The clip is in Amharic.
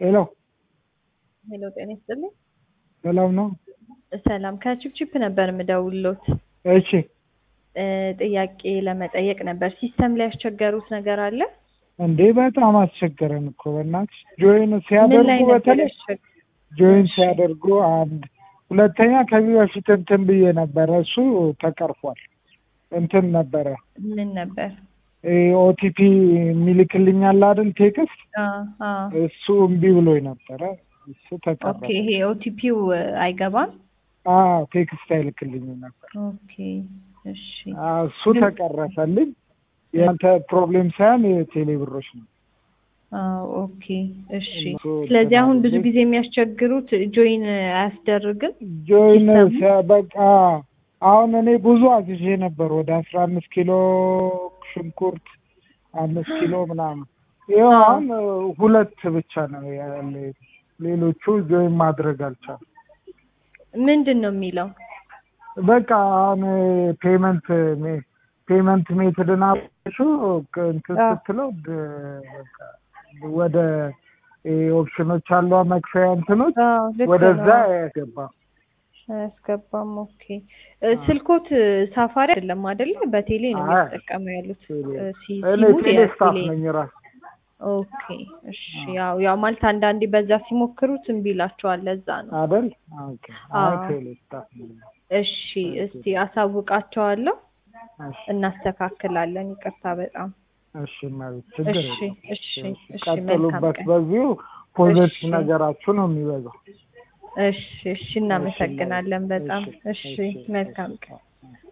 ሄሎ ሄሎ ጤና ይስጥልኝ። ሰላም ነው? ሰላም ከቺፕቺፕ ነበር የምደውልሎት እሺ እ ጥያቄ ለመጠየቅ ነበር። ሲስተም ላይ ያስቸገሩት ነገር አለ? እንዴ በጣም አስቸገረን እኮ በእናትሽ ጆይን ምን ሲያደርጉ ላይ ነበር በተለይ ያስቸገ- ጆይን ሲያደርጉ አንድ ሁለተኛ ከዚህ በፊት እንትን ብዬ ነበረ እሱ ተቀርፏል እንትን ነበረ ምን ነበር? ኦቲፒ የሚልክልኛል አይደል ቴክስት አ አ እሱ እምቢ ብሎኝ ነበረ እሱ ተቀረፈ ኦኬ ይሄ ኦቲፒው አይገባም። አዎ ቴክስት አይልክልኝም ነበር ኦኬ እሺ አዎ፣ እሱ ተቀረፈልኝ የአንተ ፕሮብሌም ሳይሆን የቴሌ ብሮች ነው አዎ ኦኬ እሺ። እነሱ ስለዚህ አሁን ብዙ ተናግረው- ጊዜ የሚያስቸግሩት ጆይን አያስደርግም። ጆይን ሲስተሙ? ሲያ- በቃ አሁን እኔ ብዙ አዝዤ ነበር ወደ አስራ አምስት ኪሎ ሽንኩርት አምስት ኪሎ ምናምን ይኸው አዎ። አሁን ሁለት ብቻ ነው ያለ ሌሎቹ ጆይን ማድረግ አልቻሉም ምንድን ነው የሚለው? በቃ አሁን ፔመንት ፔመንት ሜትድን አሹ እንትን አዎ። ስትለው ድ- በቃ ወደ ኦፕሽኖች አሉ መክፈያ እንትኖች አዎ ልክ ወደዛ ነው። ያገባ አያስገባም። ኦኬ እ ስልኮት ሳፋሪ አይደለም አይደለ? በቴሌ ነው አይ፣ የሚጠቀሙ ያሉት ቴሌ። እ ሲ- እኔ ሲሙ ቴሌ ስታፍ የቴሌ ነኝ ራሱ ኦኬ እሺ። ያው ያው ማለት አንዳንዴ በዛ ሲሞክሩት እምቢ ይላቸዋል። ለዛ ነው። አይደል? ኦኬ። አይ አዎ። ቴሌ ስታፍ ነኝ። እሺ እስቲ አሳውቃቸዋለሁ፣ እሺ እናስተካክላለን። ይቅርታ በጣም እሺ ማለት ችግር እሺ የለም። እሺ እሺ። መልካም ቀጥሉበት። ቀን። በዚሁ ፖዘቲቭ እሺ። ነገራችሁ ነው የሚበዛው። እሺ እሺ። እናመሰግናለን በጣም እሺ፣ እሺ። እሺ፣ መልካም እሺ። ቀን።